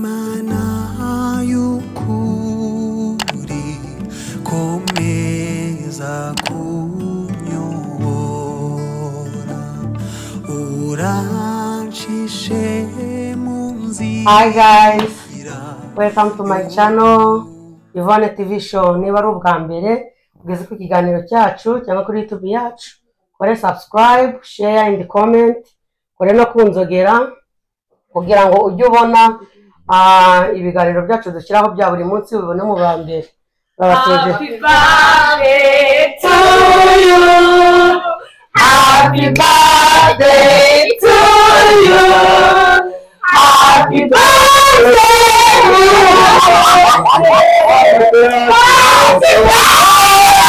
Imana y'ukuri komeza kunyobora urancishe mu Hi nzira guys, welcome to my channel Yvonne TV show. Niba ari ubwa mbere ugeze ku kiganiro cyacu cyangwa kuri YouTube yacu, kore subscribe, share and comment, kore no kunzogera kugira ngo ujye ubona ah, ibiganiro byacu dushyiraho bya buri munsi ubibone mu ba mbere. Babateje. birthday to you. Happy birthday to you. Happy birthday. Happy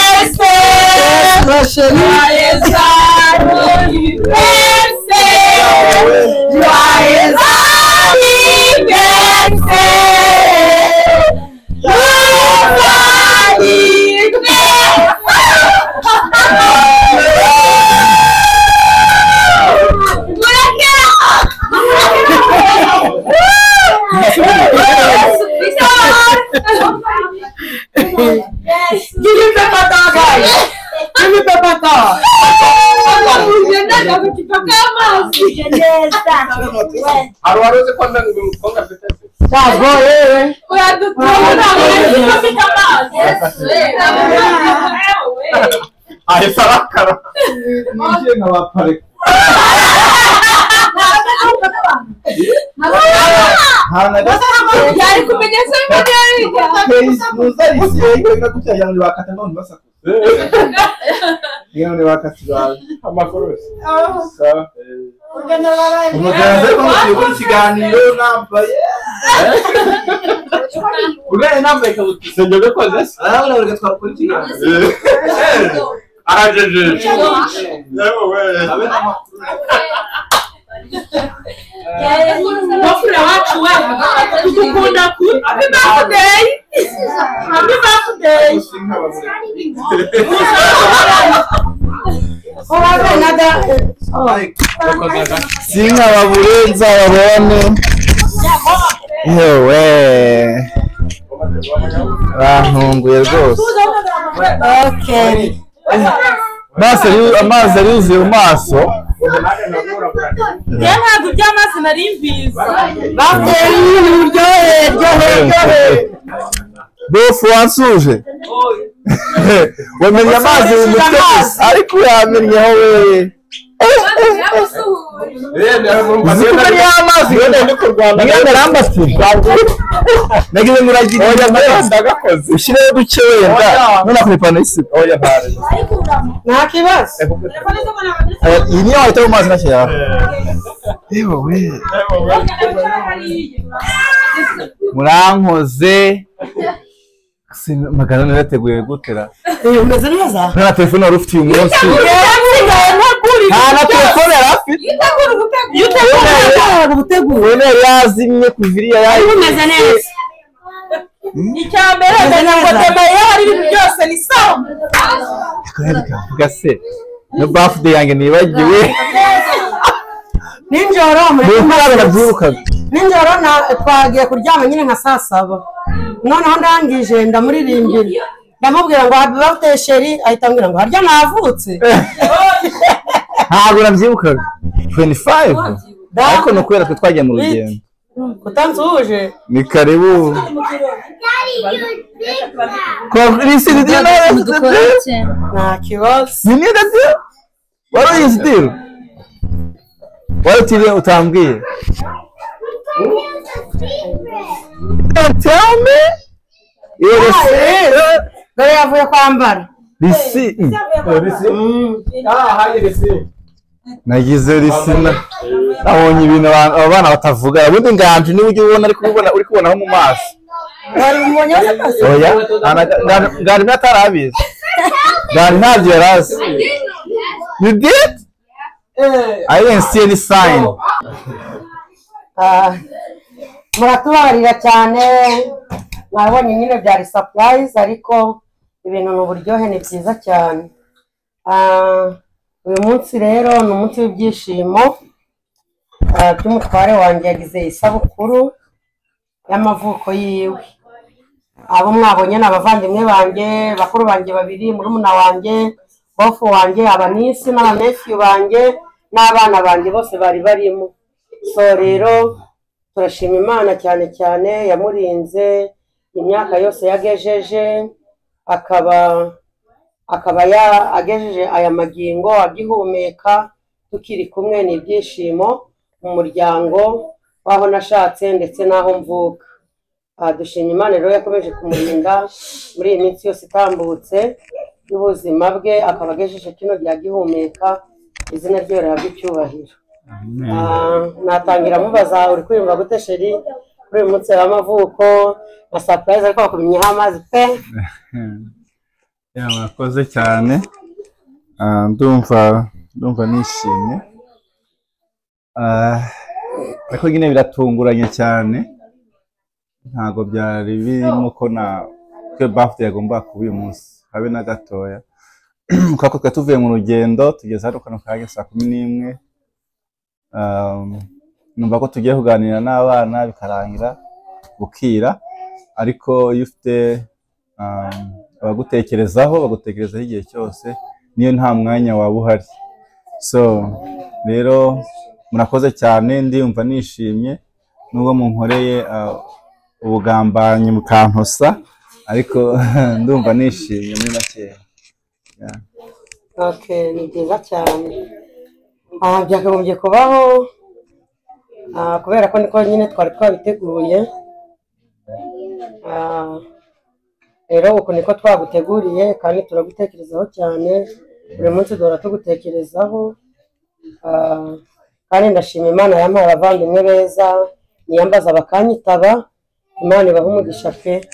birthday. Joyeux anniversaire Joyeux anniversaire Joyeux anniversaire Give me paper towel, guys. Give me paper towel. hari wari uzi ko ndangwa umukobwa afite Ntabwo yewe. ahita arakara Ninjiye nkabaparika ahantu agasanzwe muzayisiye igenda gutya kugira ngo bakata none basakuza kugira ngo bakata ibanga amakuru yose umuganga ariko mugiye gukora ikiganiro nambaye ugaye nambaye ikabutura sinjya ubikoze se arabona buri gatwara gukora ikiganiro arajejeje yewe we abe n'amakuru Wafula watu wewe tukukunda ku Happy birthday Happy birthday ushinga abagore Urabe nada. ariko sinkababure nzababone yewe bantunguye rwose Okay. amaso ari- amazi aruzuye mu maso ubu nanjye ndakura kure Ya ntabwo byamazi nari mbizi Birthday uryohe, uryohe, uryohe. bofu wansuje wamennye amazi mu mutwe gusa ariko uyamennyeho weye uzi ko ari ya mazi mwenda arambasi nagize ngo uragira ushyireho duke wenda none akora ipantaro y'isibo Nta kibazo. Eh, iyi niyo wahita mu mazi nacyo yawe yewe we murankoze Sin- magana ane yateguye gutera Eh, Umeze neza? nta na telefone wari ufite uyu munsi nta na telefone yari afite Ntabwo gutegura. telefone yari yazimye kuva iriya yaje Umeze neza. Icyambere ndagomba yari ibintu byose ni sawa avuga se no bafude yanjye nibagiwe Ninjoro muri nuko ntabwo nabyibukaga Ninjoro na twagiye kuryama nyine nka saa saba. Noneho ndangije ndamuririmbira. Ndamubwira ngo happy birthday sheri ahita ambwira ngo harya navutse. ntabwo nabyibukaga 25 ariko ni ukubera twe twagiye mu rugendo Utansuhuje. ni karibu kurisidiyo Nta kibazo. ni imyenda ze wari uyizi diro wari utiriwe utambwiye Don't tell me Iyo risi- Dore yavuye kwambara. risi polisi ah hari resi nagize risi na- nabonye ibintu abantu- aba bana batavuga ubundi nganje niwe ujya ubona ariko ubona uri kubonaho mu maso Wari umubonye wese akazi? oya nta- nta- nganje natarabizi nganje ntabyo yari azi you did I didn't see any sign Ah, muratubabarira cyane mwabonye nyine byari sapurayizi ariko ibintu ni uburyohe ni byiza cyane Ah, uyu munsi rero ni umunsi w'ibyishimo ah, by'umutware wanjye yagize isabukuru y'amavuko yiwe abo mwabonye ni abavandimwe banjye bakuru banjye babiri murumuna wanjye bofu wanjye abanisi n'abamefiyu banjye n'abana banjye bose bari barimo so rero turashima imana cyane cyane yamurinze imyaka yose yagejeje akaba akaba ya- agejeje aya magingo agihumeka tukiri kumwe ni ibyishimo mu muryango w'aho nashatse ndetse n'aho mvuka aha dushima imana rero yakomeje kumurinda muri iyi minsi yose itambutse y'ubuzima bwe akaba agejeje kino rya gihumeka izina rye rihabwa icyubahiro Ah, natangira mubaza uri kwiyumva gute sheri kuri uyu munsi w'amavuko na sapurayizi ariko bakumenyeho amazi pe Yeah, mwakoze cyane Ah, ndumva ndumva nishimye Ah, ariko nyine biratunguranye cyane ntabwo byari birimo ko na twe bafite yagombaga kuba uyu munsi habe na gatoya kuko twe tuvuye mu rugendo tugeze hano kano kanya saa kumi n'imwe Ah, numva ko tugiye kuganira n'abana bikarangira bukira ariko iyo ufite um, abagutekerezaho bagutekerezaho igihe cyose niyo nta mwanya waba uhari so rero murakoze cyane ndiyumva nishimye nubwo munkoreye uh, ubugambanyi mukantosa ariko ndumva nishimye muri makeya Okay, ni byiza cyane Ah, byakagombye kubaho ah, kubera ko niko nyine twari twabiteguye Ah, rero uku niko twaguteguriye kandi turagutekerezaho cyane buri munsi duhora tugutekerezaho Ah, kandi ndashima imana yampaye abavandimwe beza niyambaza bakanyitaba imana ibaha umugisha pe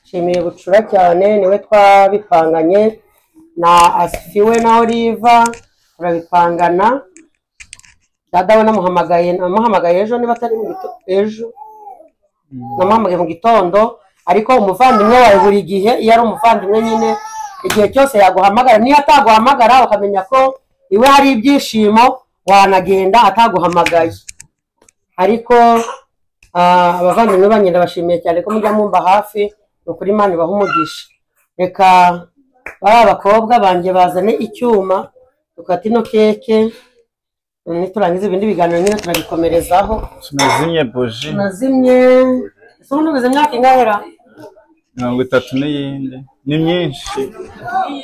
nshimiye bucura cyane niwe twabipanganye na asifi we na oliva turabipangana dadawe namuhamagaye namuhamagaye ejo niba atari mu gito- ejo namuhamagaye mu gitondo ariko umuvandimwe wawe buri gihe iyo ari umuvandimwe nyine igihe cyose yaguhamagara niyo ataguhamagara ukamenya ko iwe hari ibyishimo wanagenda ataguhamagaye ariko ah, abavandimwe banjye ndabashimiye cyane ko mujya mwumva hafi ni ukuri imana ibaha umugisha reka bariya abakobwa banjye bazane icyuma dukata ino keke niturangiza ibindi biganiro nyine turabikomerezaho tunazinye buji tunazimye ese ubundi ubuze imyaka ingahera mirongo itatu n'iyindi ni myinshi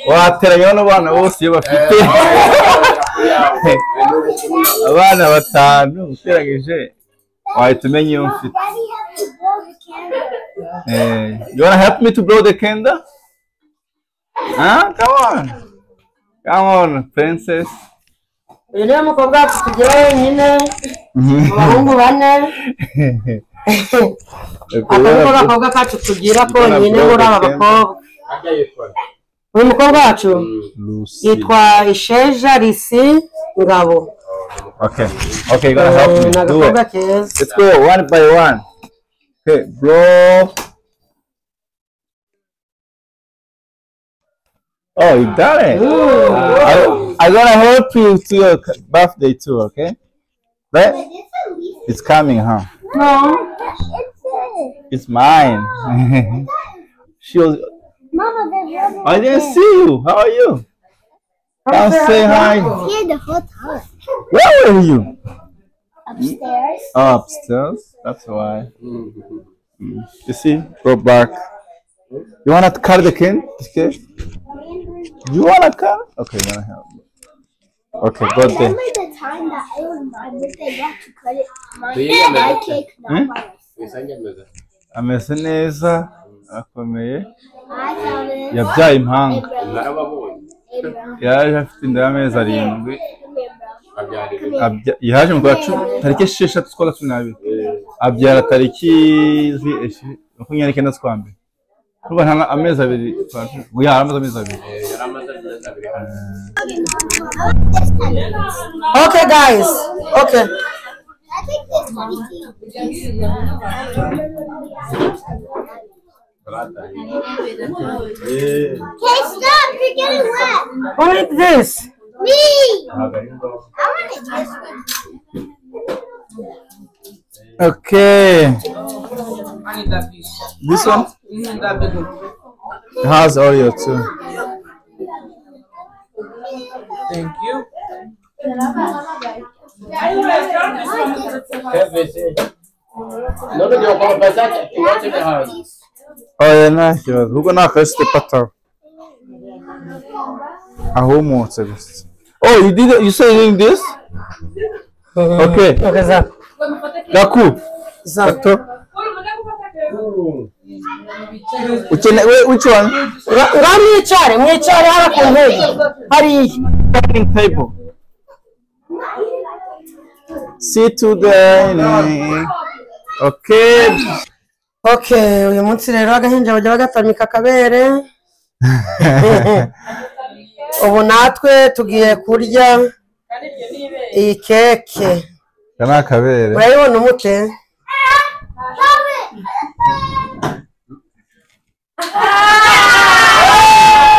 wateranya bano bana bose iyo bafite abana batanu uteranyije wahita umenya iyo mfite Daddy Eh, have to blow the candle. you wanna help me to blow the candle? Huh? Come on. Come on, princess. uyu niwe mukobwa wacu tugira wenyine mu bahungu bane aka niko gakobwa kacu tugira konyine muri aba bakobwa uyu mukobwa wacu yitwa isheja risi ngabo Okay. Okay, you're gonna help Eh, me. ni Do agakobwa it. keza Let's go one by one. Okay, blow. Oh, you got it. I, I'm gonna help you to your birthday too, okay? Right? It's coming, huh? no It's mine. she was. Mama, there's I didn't see you. How are you? Come say hi. here the whole time. Where were you? Upstairs. Upstairs. That's why. Mm. You see? Go back. You wanna cut the cane? Okay. You wanna cut? Okay, you wanna help. me. Okay, go there. Remember the time that it was my birthday, you have to cut it. My, my cake, not Hmm? mine. ameze neza arakomeye I found it. yabyaye impanga Hey, bro. yaje afite inda y'amezi arindwi Come here, bro. abya- yaje mu kwa cumi tariki esheshatu z'ukwa cumi n'abiri abyara tariki zi- eshi- makumyabiri n'icyenda z'ukwa mbere urumva nta amezi abiri kwa cumi ubu yaramaze amezi abiri This time. okay guys okay stop! You're getting wet. Who need this? Me. I want to Okay. I need that piece. This one You need that big one. has Oreo too. Thank you. None of your papas are what's in the house. Oreo nta kibazo. Ubwo ni akasite patara. Ahumutse gusa. Oh, you did you say doing this? Okay. Okay, za. Gaku. Za. Gato. Ukene we- which one? Ra- Nga mwicare, mwicare hano ku ntebe. Hariya. Dining table. See to dining. Okay. Okay, uyu munsi rero agahinja bajya bagatamika akabere. Ubu natwe tugiye kurya iyi keke. Aka ni akabere. Urayibona umute?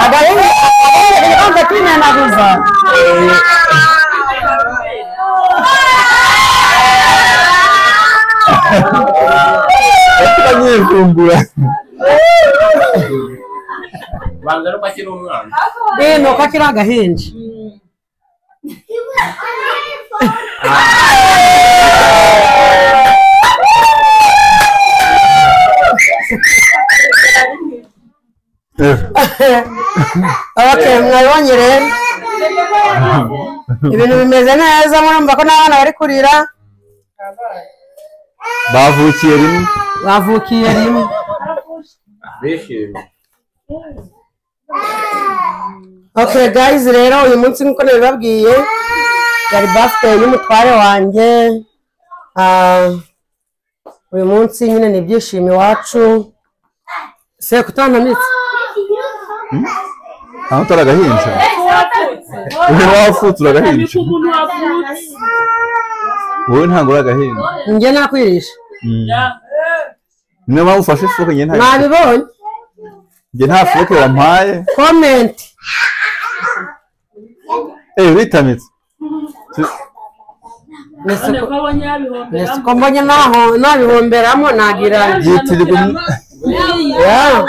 Agahinja akabere ibibanza twinanaguza. Abanyivumbura. Banza no kwakira umwana. Eh, ni uko kiri agahinja. Okay, mwabonye rero ibintu bimeze neza murumva ko n'abana bari kurira Bavukiye rimwe. bavukiye rimwe Bishimye. okay guys rero uyu munsi nk'uko nabibabwiye yari birthday y'umutware wanjye Ah, uyu munsi nyine ni ibyishimo iwacu se kutantamitse Aho utari agahinja? Wowe wavutse uragahinja? Wowe ntabwo uri agahinja. njye nakwirisha Niyo mpamvu ufashe ifuke njye nta nabibonye njye nta fuke wampaye. comment Eh uritamitse. Tu- Ni siko- ni siko mbonye naho- nabihomberamo nagira Yitirirwa um- Yeah.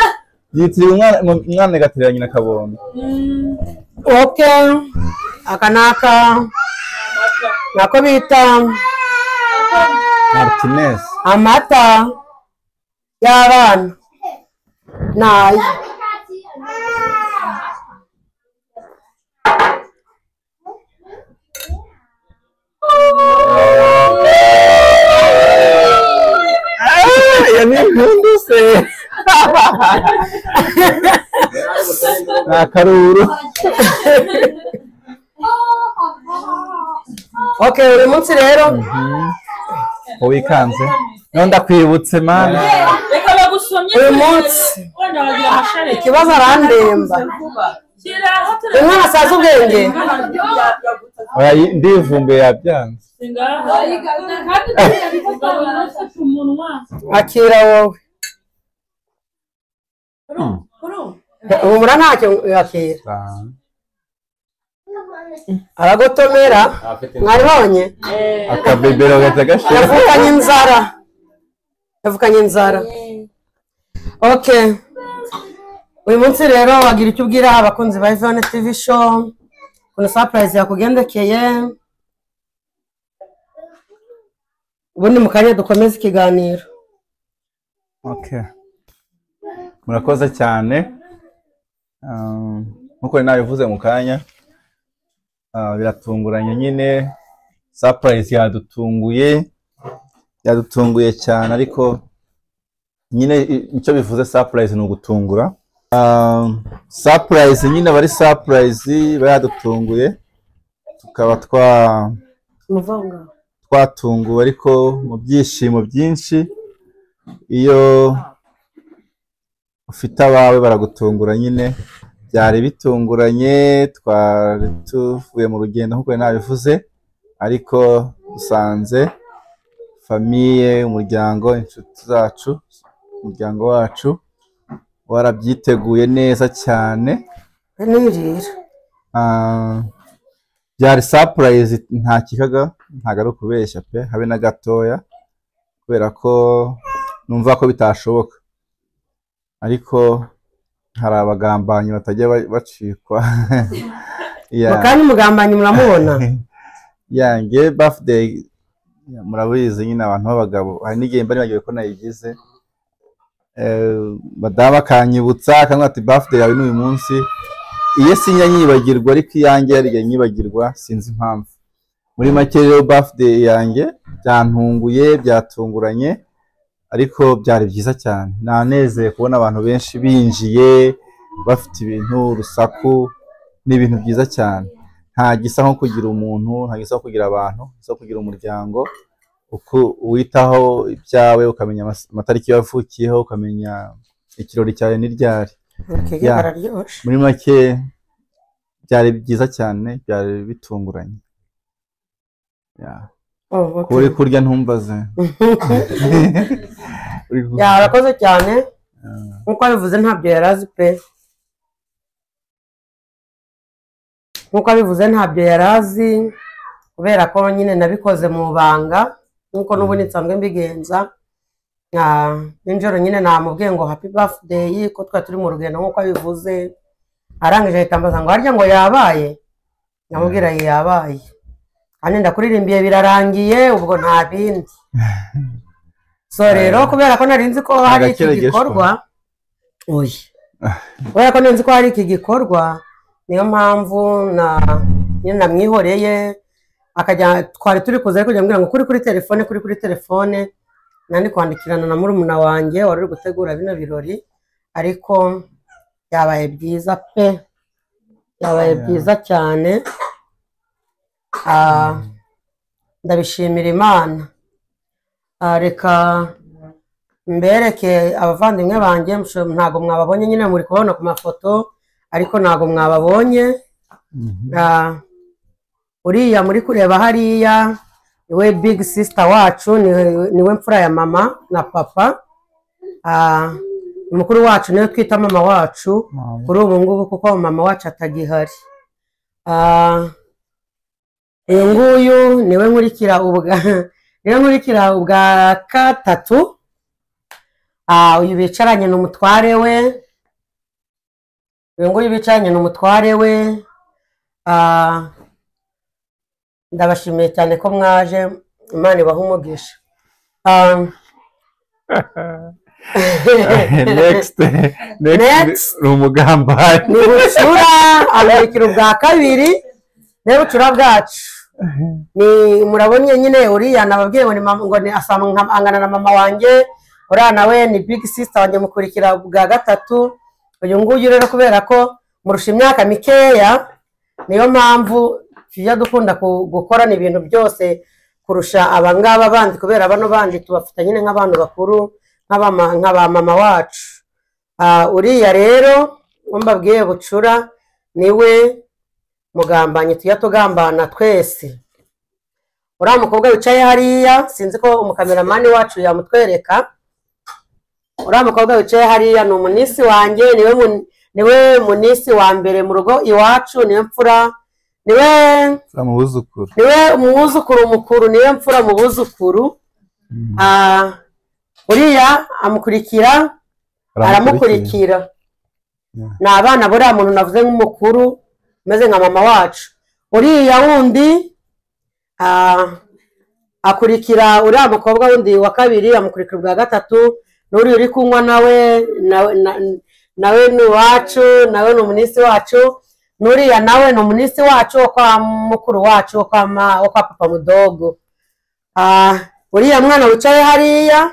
yitirirwa umwana mu- umwana agaterera nyina akabomba. okay aka ni aka nako bita Martinez. amata y'abana nayo Ah, ya ni impundu se. Ni akaruru. okay uyu munsi rero Wikanze. None ndakwibutse mana. Reka bagusomye. uyu munsi Wenda wagira amashare. ikibazo arandemba Kira hatari. umwana asaza ubwenge Oya ndivumbuye yabyanze. akira wowe humura ntacyo akira Ah. aragotomera Afite mwabibonye Akabebero gahita gashira. yavukanye inzara yavukanye inzara okay uyu munsi rero wagira icyo ubwira abakunzi ba Ivone TV show ukuntu surprise yakugendekeye ubundi mu kanya dukomeze ikiganiro Okay. Murakoze cyane. Um, Nkuko nari nabivuze mu kanya, ah, biratunguranye nyine, surprise yadutunguye, yadutunguye cyane ariko nyine i- icyo bivuze surprise ni ugutungura. Um, surprise nyine aba ari surprise, iba yadutunguye, tukaba twa muvanga twatunguwe ariko mu byishimo byinshi iyo ufite abawe baragutungura nyine byari bitunguranye twari tuvuye mu rugendo nk'uko nari nabivuze ariko dusanze famiye umuryango inshuti zacu umuryango wacu warabyiteguye neza cyane nirira Ah, byari sapurayizi nta kikaga ntabwo ari ukubeshya pe habe na gatoya kubera ko numva ko bitashoboka ariko hari abagambanyi batajya ba- bacikwa Yeah. mukanya umugambanyi muramubona yanjye bafudeyi murabizi nyine abantu b'abagabo hari n'igihe mba nibagiwe ko nayigize Eh, badaba akanyibutsa akanwa ati bafudeyi yawe ni uyu munsi iyo sinya nyibagirwa ariko iyanjye yariye nyibagirwa sinzi impamvu muri make rero bafudeyi yanjye byantunguye byatunguranye ariko byari byiza cyane nanezeye kubona abantu benshi binjiye bafite ibintu urusaku ni ibintu byiza cyane nta gisa nko kugira umuntu nta gisa nko kugira abantu nta gisa nko kugira umuryango uko witaho ibyawe ukamenya amas- amatariki wavukiyeho ukamenya ikirori cyawe n'iryari bakege Yeah. bararyoshe muri make byari byiza cyane byari bitunguranye Yeah. Oh, kuba uri okay. kurya ntumbaze Uri kurya. Ya, arakoze cyane nkuko abivuze ntabyo yari azi pe nkuko abivuze ntabyo yari azi kubera ko nyine nabikoze mu banga nkuko n'ubundi nsanzwe mbigenza Ah, nijoro nyine namubwiye ngo happy birthday ko twari turi mu rugendo nkuko abivuze arangije ahita ambaza ngo harya ngo yabaye namubwira ngo yabaye kandi ndakuririmbiye birarangiye ubwo nta bindi so rero kubera ko nari nzi ko hari iki Agakeregeshwa. gikorwa oya kubera ko nari nzi ko hari iki gikorwa niyo mpamvu na nyine namwihoreye akajya twari turi kuza ariko njya mbwira ngo kuri kuri telefone kuri kuri telefone nandi kwandikirana na murumuna wanjye wari uri gutegura bino birori ariko byabaye byiza pe byabaye byiza cyane Ah, ndabishimira imana Ah, reka mbereke abavandimwe banjye musho- ntago mwababonye nyine muri kubabona ku mafoto ariko ntago mwababonye Ah, uriya muri kureba hariya niwe big sister wacu niwe niwe mfura ya mama na papa Ah, mukuru wacu niwe twita mama wacu kuri ubu ngubu kuko mama wacu atagihari Ah, uyu nguyu niwe nkurikira ubwa niwe nkurikira ubwa gatatu Ah, uyu bicaranye ni umutware we uyu nguyu bicaranye ni umutware we Ah, ndabashimiye cyane ko mwaje imana ibaha umugisha Ah, next Next. next ni umugambanyi ni bucura amurikira ubwa kabiri niwe bucura bwacu ni murabonye nyine uriya nababwiye ngo ni mama- ngo ni asanga nka- angana na mama wanjye uriya nawe ni big sister wanjye mukurikira bwa gatatu uyu nguyu rero kubera ko murusha imyaka mikeya niyo mpamvu tujya dukunda ku- gukorana ibintu byose kurusha abangaba bandi kubera bano bandi tubafata nyine nk'abantu bakuru nk'abama- nka ba mama wacu Ah, uriya rero uwo mbabwiye bucura niwe mugambanye tujya tugambana twese uriya mukobwa wicaye hariya sinzi ko umukameramani wacu yamutwereka uriya mukobwa wicaye hariya ni umunisi wanjye niwe mun- niwe munisi wa mbere mu rugo iwacu niwe mfura niwe mu buzukuru niwe umwuzukuru mukuru niwe mfura mu buzukuru Ah, uriya amukurikira aramukurikira ni abana buriya muntu navuze nk'umukuru umeze nka mama wacu uriya wundi ah, akurikira uriya mukobwa wundi wa kabiri amukurikira ubwa gatatu n'uriya uri kunywa nawe nawe- na- nawe ni iwacu nawe ni umunisi wacu n'uriya nawe ni umunisi wacu wo kwa mukuru wacu wo kwa ma- wo kwa papa mudogo Ah, uriya mwana wicaye hariya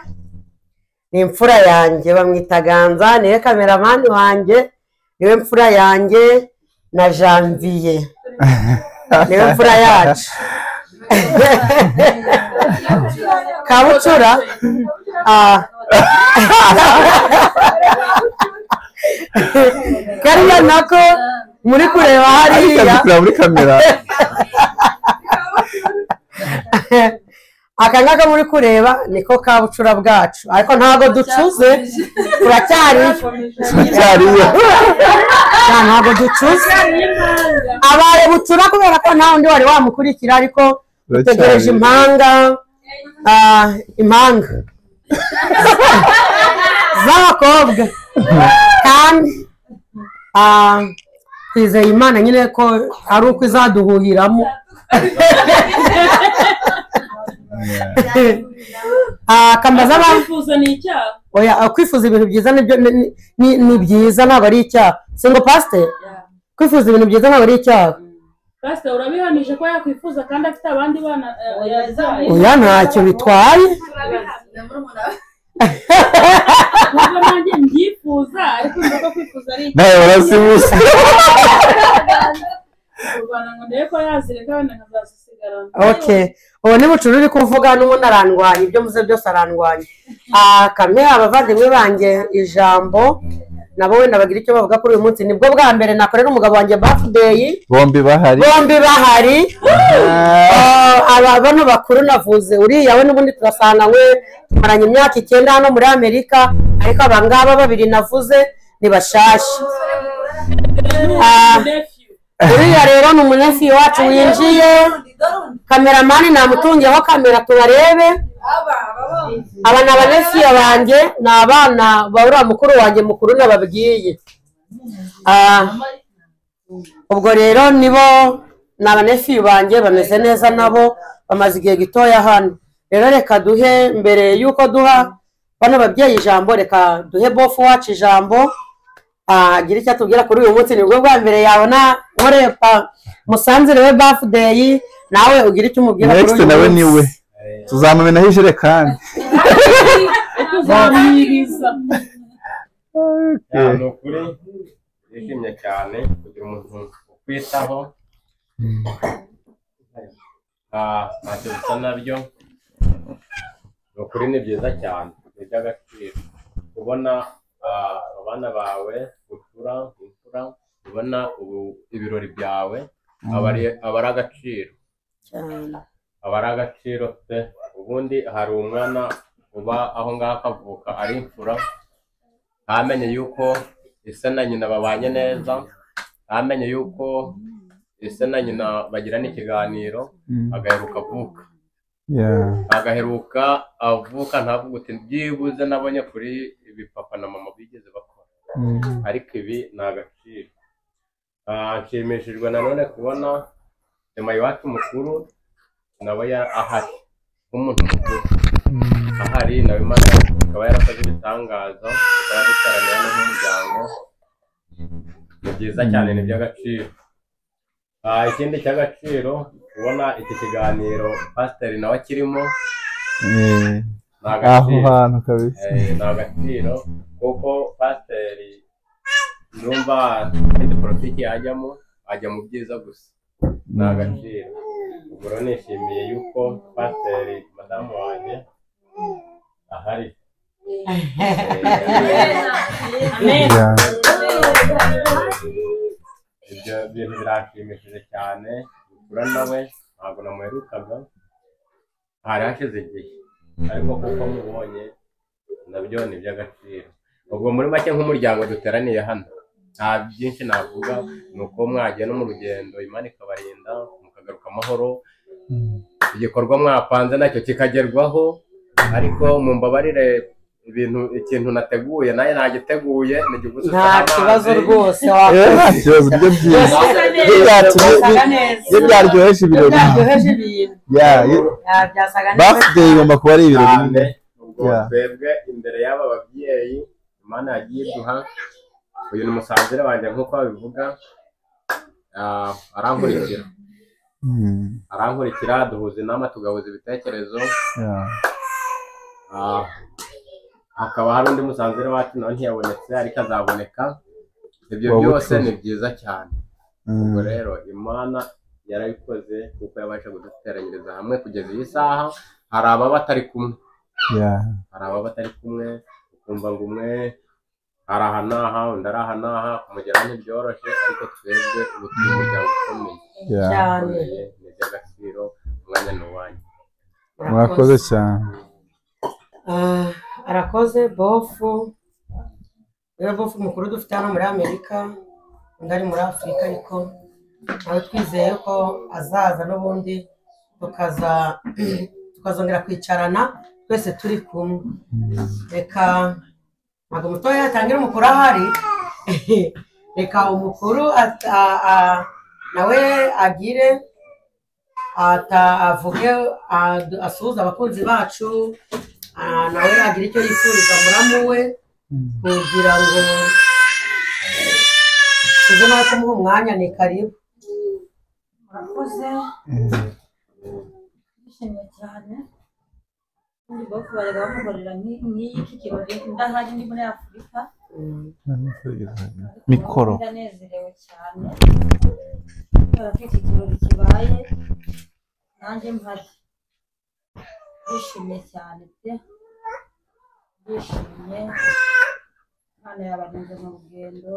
ni imfura yanjye bamwita ganza niwe kameramani wanjye niwe mfura yanjye na janvier niwe mfura yacu kabucura ah. kariya nako muri kureba hariya muri kamera aka ngaka muri kureba niko ka bucura bwacu ariko ntabwo ducuze turacyariyo turacyariyo nta- ntabwo ducuze abaye bucura kubera ko nta wundi wari wamukurikira ariko dutegereje impanga ah, impanga z'abakobwa kandi ah, twizeye imana nyine ko ari uko izaduhuhiramo Ah, kambaza ba Kwifuza ni icyaha. oya ah, kwifuza ibintu byiza nibyo ni- ni- ni- ni byiza ntabwo ari icyaha singo pasite kwifuza ibintu byiza ntabwo ari icyaha Pastor urabihamije ko yakwifuza kandi afite abandi bana eh, yazaye. oya ntacyo bitwaye Nubwo nanjye mbyifuza ariko nzi ko kwifuza ari icyaha. nawe urasibusa kurwana ngo ndebe ko yazireka wenda nkazasigarana okay ubu ni bucuru uri kuvuga n'ubundi arandwanya ibyo muze byose arandwanya Ah, kame abavandimwe banjye ijambo nabo wenda bagira icyo bavuga kuri uyu munsi nibwo bwa mbere nakorera umugabo wanjye birthday bombi bahari bombi bahari Ah, aba bano bakuru navuze uriya we n'ubundi turasananywe tumaranye imyaka icyenda hano muri amerika ariko aba ngaba babiri navuze ni bashashi Ah. nephew uriya rero ni umunyefi wacu winjiye kameramani namutungiyeho kamera tubarebe aba ni abanefiya banjye ni abana ba uriya mukuru wanjye mukuru nababwiye Ah, ubwo rero nibo ni abanefiya banjye bameze neza nabo bamaze igihe gitoya hano rero reka duhe mbere y'uko duha bano babyeyi ijambo reka duhe bofu wacu ijambo agira icyo atubwira kuri uyu munsi nibwo bwa mbere yabona nkorepa musanzirewe bafudeyi nawe ugira icyo umubwira kuri uyu next munsi nawe ni we tuzamumenaho ijerekani kuzamwiriza ni ukuri yishimye cyane kugira umuntu ukwitaho Ah, ntacyo bisa nabyo ni ukuri ni byiza cyane ni iby'agaciro kubona ah, abana bawe gucura imfura ubona ubu ibirori byawe aba ari- aba ari agaciro aba ari agaciro pe ubundi hari umwana uba aho ngaho akavuka ari imfura ntamenye yuko ise na nyina babanye neza ntamenye yuko ise na nyina bagirana ikiganiro agaheruka avuka agaheruka avuka ntavuga uti byibuze nabonye kuri ibi papa na mama bigeze bakora ariko ibi ni agaciro Ah, nshimishijwe nanone kubona nyuma iwacu mukuru nawe ya- ahari nk'umuntu mukuru ahari nawe imana ikaba yarakoze ibitangaza tukaba dutaraniye hano nk'umuryango ni byiza cyane ni iby'agaciro Ah, ikindi cy'agaciro kubona iki kiganiro pasiteri nawe akirimo ni aho agaciro hantu kabisa Eh, ni agaciro kuko pasiteri numva afite politiki yajyamo ajya mu byiza gusa ni agaciro ubwo rero nishimiye yuko pasiteri madamu wanjye ahari Eh, Yeah. ibyo bintu biranshimishije cyane gukura nawe ntabwo namuherukaga hari hashize igihe ariko kuko mubonye nabyo ni iby'agaciro ubwo muri make nk'umuryango duteraniye hano nta byinshi navuga ni uko mwagenda mu rugendo imana ikabarinda mukagaruka amahoro igikorwa mwapanze nacyo kikagerwaho ariko mu mbabarire ibintu ikintu nateguye naye nagiteguye ni igikusa nta kibazo rwose Eh, wakoze nta kibazo ibyo byiza Iyo byatu- byasaga bi- neza iyo byaryoheje ibirori byaryoheje ibintu Yeah, iyo- Ah, byasaga neza birthday igomba kuba ari ibirori cyane nyine. ubwo Yeah. twebwe imbere y'aba babyeyi imana yagiye iduha uyu ni umusanzire wanjye nk'uko babivuga Ah, arankurikira Mm, arankurikira duhuza inama tugahuza ibitekerezo yeah. Ah, hakaba hari undi musanzire wacu nawe ntiyabonetse ariko azaboneka ibyo Wa byose bucuruzi. ni byiza cyane Mm. ubwo rero imana yarabikoze kuko yabasha kuduteranyiriza hamwe kugeza iyi saha hari ababa batari kumwe Yeah. hari ababa batari kumwe ukumva ngo umwe ari aha n'aha undi ari aha n'aha kumugera ntibyoroshye ariko twebwe ubu turi umuryango ukomeye Yeah. cyane ukomeye ni iby'agaciro umwanya ni uwanyu mwakoze cyane Ah, arakoze bofu niwe bofu mukuru dufite hano muri amerika undi ari muri afurika ariko nawe twizeye ko azaza n'ubundi tukaza tukazongera kwicarana twese turi kumwe reka ntabwo umutoya yatangira umukuru ahari reka umukuru ata- a- a- nawe agire ata- avuge a- asuhuze abakunzi bacu ah, nawe agire icyo yifuriza muramu we kugira ngo tuze nawe kumuha umwanya ni karibu murakoze ndishimye cyane ubundi bwo kubareba bamukorera nki- nk'iki kirori ndahari ni muri afurika mikoro ndanezerewe cyane kubera ko iki kirori kibaye nanjye mpari ndishimye cyane pe ndishimye imana yabagenze mu rugendo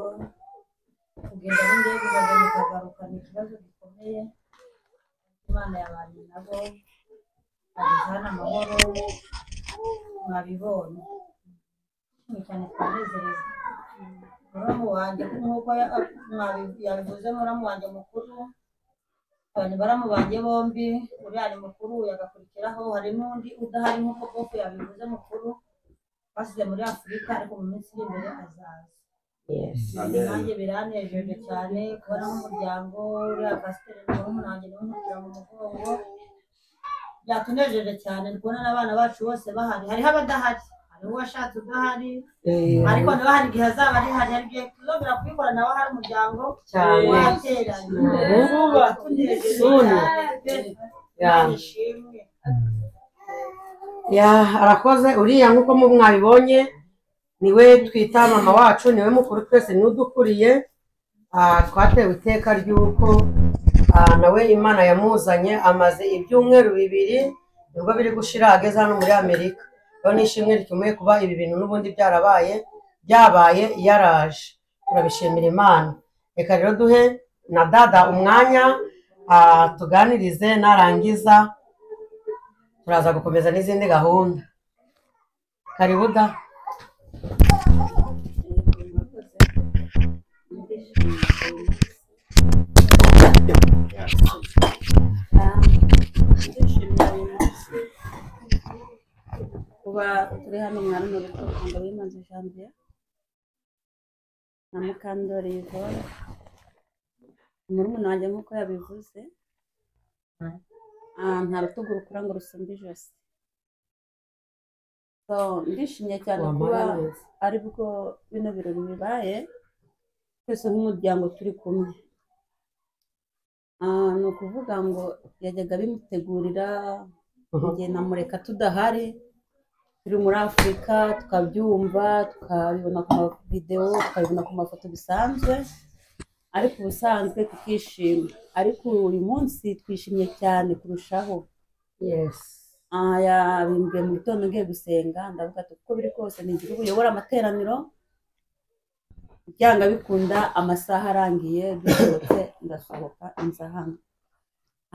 kugenda n'indege kugaruka bikagaruka ni ikibazo gikomeye imana yabanye nabo bageze hano amahoro mwabibonye ndishimye cyane twanezerezwa muramu wanjye nk'uko ya- mwabi- yabivuze muramu wanjye mukuru abantu baramu banjye bombi uriya ni mukuru yagakurikiraho hari n'undi udahari nk'uko bofu yabivuze mukuru basize muri afurika ariko mu minsi iri imbere azaza nanjye biranejeje cyane kubona nk'umuryango uriya pasiteri muramu wanjye niwe nkukira mu mugongo byatunejeje cyane kubona n'abana bacu bose bahari hariho abadahari hariho uwashatse udahari ariko nawe hari igihe azaba ari hari hari igihe tuzongera kubikora nawe hari umuryango cyane wateranye Vuba. Suni. Ya. ishimwe ya arakoze uriya nk'uko mu mwabibonye niwe twita mama wacu niwe mukuru twese niwe udukuriye Ah, twatewe iteka ry'uko ah, nawe imana yamuzanye amaze ibyumweru bibiri nibwo biri gushira ageze hano muri amerika rero nishimwe rikomeye kuba ibi bintu n'ubundi byarabaye byabaye yaraje turabishimira imana reka rero duhe na dada umwanya ah, tuganirize narangiza turaza gukomeza n'izindi gahunda karibu da ndishimira uyu munsi kuba turi hano mwari mu rukundo w'imanzi janvier na mukandori yvonne murumuna wanjye nk'uko yabivuze Ah, nta rutugu rukura ngo rusumbe ijosi So, ndishimye cyane kuba Wamara neza. ari bwo bino birori bibaye twese nk'umuryango turi kumwe Ah, ni ukuvuga ngo yajyaga bimutegurira igihe namureka tudahari turi muri afurika tukabyumva tukabibona ku mavidewo tukabibona ku mafoto bisanzwe ariko ubusanzwe tukishima ariko uyu munsi twishimye cyane kurushaho Ah, yabimbwiye mu gitondo ngiye gusenga ndavuga ati uko biri kose ni igihugu uyobora amateraniro byanga bikunda amasaha arangiye dusohotse ndasohoka inza hano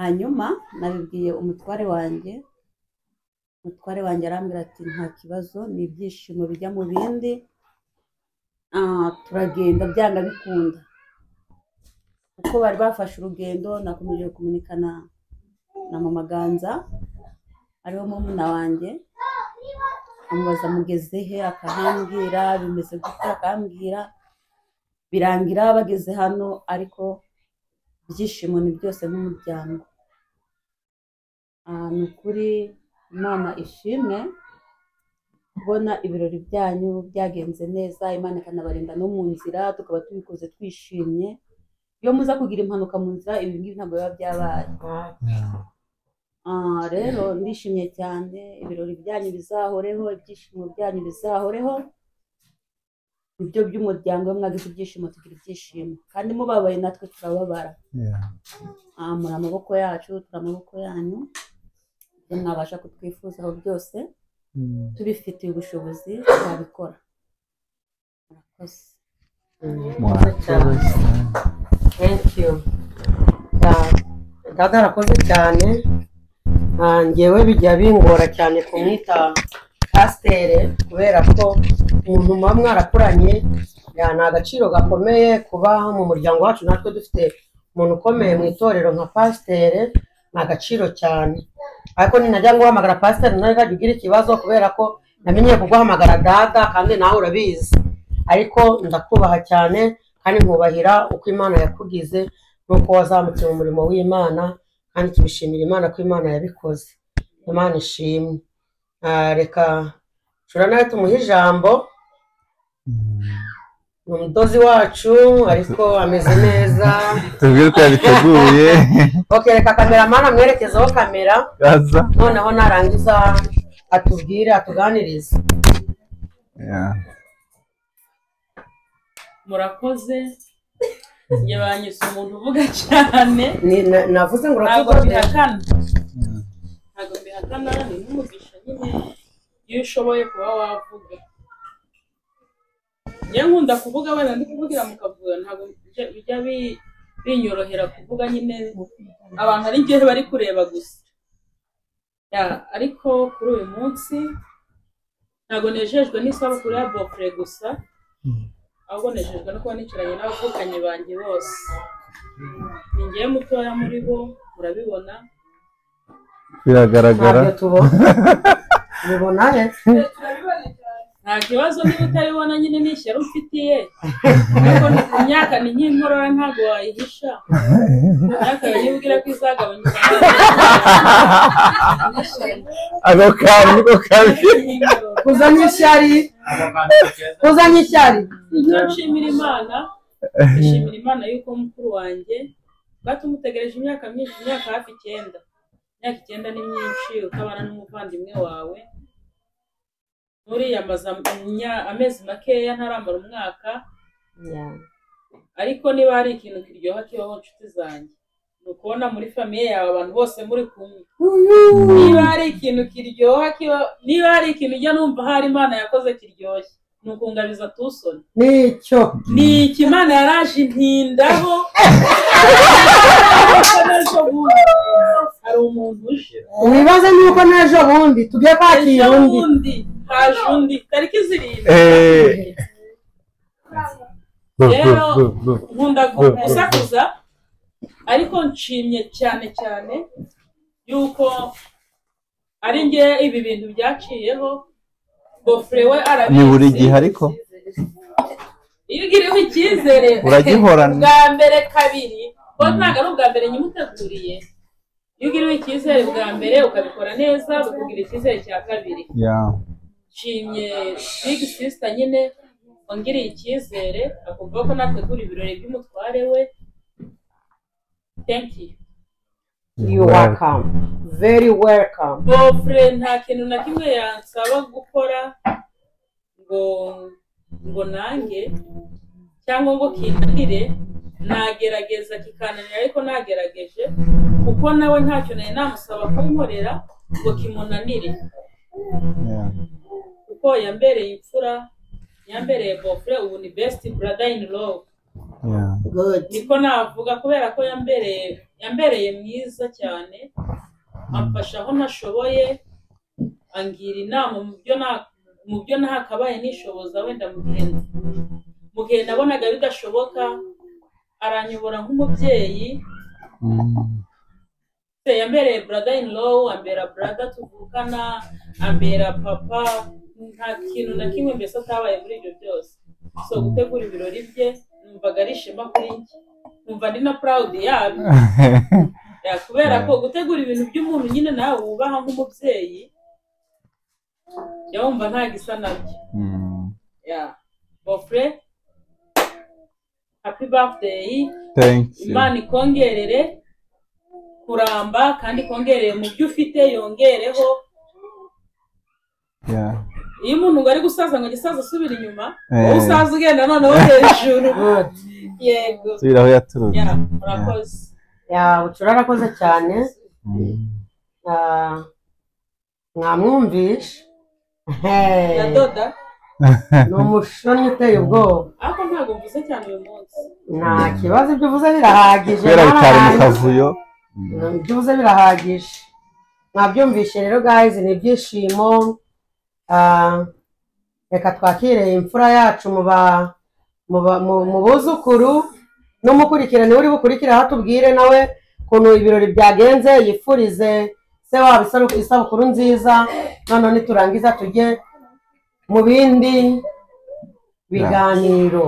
hanyuma nabibwiye umutware wanjye umutware wanjye arambwira ati nta kibazo ni ibyishimo bijya mu bindi Ah, turagenda byanga bikunda kuko bari bafashe urugendo nakomeje kumenyekana na mama ganza ariwo murumuna wanjye amubaza mugeze he akahambwira bimeze gute akambwira birangira bageze hano ariko ibyishimo ni byose nk'umuryango Ah, ni ukuri imana ishimwe kubona ibirori byanyu byagenze neza imana ikanabarinda no mu nzira tukaba tubikoze twishimye iyo muza kugira impanuka mu nzira ibi ngibi ntabwo biba byabaye Ah, rero ndishimye cyane ibirori byanyu bizahoreho ibyishimo byanyu bizahoreho nibyo by'umuryango iyo mwagize ibyishimo tugira ibyishimo kandi mubabaye natwe turababara Ah, muri amaboko yacu turi amaboko yanyu ibyo mwabasha kutwifuzaho byose tubifitiye ubushobozi twabikora murakoze mwakoze cyane thank you Ya, dada arakoze cyane Ah, njyewe bijya bingora cyane kumwita pasiteri kubera ko umuntu muba mwarakuranye ya, ni agaciro gakomeye kuba mu muryango wacu natwe dufite umuntu ukomeye mu itorero nka pasiteri ni agaciro cyane ariko ninajya nguhamagara pasiteri nawe uzajya ugira ikibazo kubera ko namenye kuguhamagara dada kandi nawe urabizi ariko ndakubaha cyane kandi nkubahira uko imana yakugize n'uko wazamutse mu murimo w'imana kandi tubishimira imana ko imana yabikoze imana ishimwe Ah, reka nshobora nawe tumuhe ijambo ni umudozi wacu ariko ameze neza tubwire ko yabiteguye ok reka kameramani amwerekezeho kamera yaza noneho narangiza atubwire atuganirize Yeah. murakoze njye banyise umuntu uvuga cyane Ni- na- navuze ngo ntabwo urakoze mbihakana ntabwo mbihakana ni nk'umugisha nyine iyo ushoboye kuba wavuga njye nkunda kuvuga wenda ndi kuvugira mu kavuyo ntabwo bijya- bijya bi- binyorohera kuvuga nyine abantu ari njyewe bari kureba gusa Ya, ariko kuri uyu munsi ntabwo nejejwe n'isabukuru ya bofure gusa ahubwo nejejwe no kuba nicaranye n'abavukanyi banjye bose ni njyewe mutoya muri bo murabibona biragaragara Ntabyo tubona. mubona he nta kibazo niba utaribona nyine ni ishyari umfitiye ariko imyaka ni nk'inkorora ntabwo wayihisha imyaka yawe niba ubwira ko izagabanyuka ako kantu niko kabi kuzanye ishyari kuzanye ishyari icyo nshimira imana nshimira imana y'uko mukuru wanjye batumutegereje imyaka myinshi imyaka hafi icyenda imyaka icyenda ni myinshi utabana n'umuvandimwe wawe nturiyambaza imya- amezi makeya ntarambara umwaka ariko niba hari ikintu kiryoha kibaho nshuti zanjye ni ukubona muri famiye yawe abantu bose muri kumwe niba hari ikintu kiryoha kiba niba hari ikintu ujya numva hari imana yakoze kiryoshye ni ukungabiza tusoni nicyo ni ikimana yaraje intindaho hari umuntu uje wibaze nuko n'ejo bundi tugiye kwakira ejo undi bundi haje undi tariki zirindwi Eh. rero nkunda gusakuza ariko nshimye cyane cyane yuko ari njye ibi bintu byaciyeho gofure we ni buri gihe arabizi ariko iyo ugiriwe icyizere Uragihorana. bwa mbere kabiri ko ntabwo ari ubwa mbere nyimuteguriye iyo ugiriwe icyizere bwa mbere ukabikora neza bikugira icyizere cya kabiri Yeah. nshimye big sister nyine wangiriye icyizere akumva ko nategura ibirori by'umutware we thank you you welcome very welcome gofure nta kintu na kimwe yansaba gukora ngo ngo nange cyangwa ngo kinanire nagerageza kikananira ariko nagerageje kuko nawe ntacyo nari namusaba kunkorera ngo kimunanire Yeah. kuko yambereye imfura yambereye gofure ubu ni best brother in love Yeah. niko navuga kubera ko yambereye yambereye mwiza cyane amfasha aho ntashoboye angira inama mu byo na mu byo ntakabaye nishoboza wenda mu gihe mu gihe nabonaga bidashoboka aranyobora nk'umubyeyi Se, yambereye brother in law ambera brother tuvukana ambera papa nta kintu na kimwe mbese atabaye muri ibyo byose so gutegura ibirori bye numvaga ari ishema kuri njye numva ndi na proud yabyo Ya, kubera ko gutegura ibintu by'umuntu nyine nawe wubaha nk'umubyeyi yawumva nta gisa nabyo Mm. Ya. bofre happy birthday Thank you. imana ikongerere kuramba kandi ikongerere mu byo ufite yongereho Yeah. iyo umuntu ngo ari gusaza ngo gisaza asubira inyuma Eh. wowe usaza ugenda noneho hejuru yego Subira aho yaturutse. Ya, murakoze ya bucura arakoze cyane Ah, mwamwumvishe Hey. nadoda ni umushoni uteye ubwoba ariko ntabwo mvuze cyane uyu munsi nta kibazo ibyo uvuze birahagije Kubera bitari mu nararangiza. kavuyo. ibyo uvuze birahagije mwabyumvishe rero guys ni ibyishimo Ah, reka twakire imfura yacu mu ba- mu ba- mu- mu buzukuru n'umukurikirane uri bukurikire aho atubwire nawe ukuntu ibirori byagenze yifurize se wabo isaru- isabukuru nziza noneho niturangiza tujye mu bindi biganiro